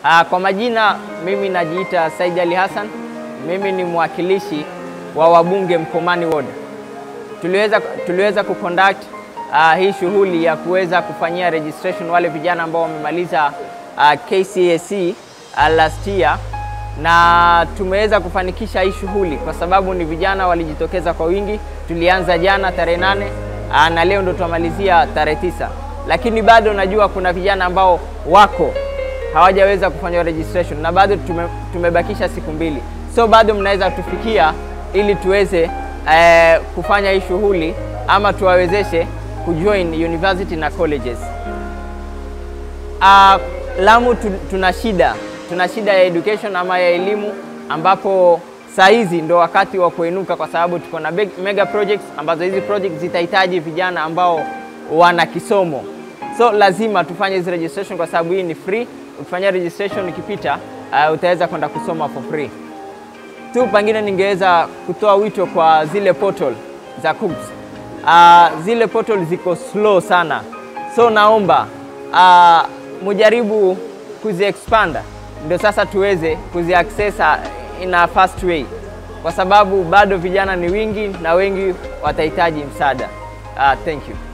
Uh, kwa majina mimi najiita Said Ali Hassan. Mimi ni mwakilishi wa wabunge Mkomani Ward. Tuliweza, tuliweza kuconduct uh, hii shughuli ya kuweza kufanyia registration wale vijana ambao wamemaliza uh, KCSE uh, last year na tumeweza kufanikisha hii shughuli kwa sababu ni vijana walijitokeza kwa wingi. Tulianza jana tarehe nane uh, na leo ndo tumalizia tarehe tisa, lakini bado najua kuna vijana ambao wako hawajaweza kufanya registration na bado tume, tumebakisha siku mbili, so bado mnaweza tufikia ili tuweze eh, kufanya hii shughuli ama tuwawezeshe kujoin university na colleges. Uh, Lamu tu, tuna shida tuna shida ya education ama ya elimu, ambapo saa hizi ndo wakati wa kuinuka, kwa sababu tuko na mega projects ambazo hizi projects zitahitaji vijana ambao wana kisomo, so lazima tufanye hizi registration kwa sababu hii ni free. Ukifanya registration ikipita, uh, utaweza kwenda kusoma for free tu. Pengine ningeweza kutoa wito kwa zile portal za KUCCPS. Uh, zile portal ziko slow sana, so naomba uh, mujaribu kuzi expand ndio sasa tuweze kuzi access in a fast way, kwa sababu bado vijana ni wingi na wengi watahitaji msaada. Uh, thank you.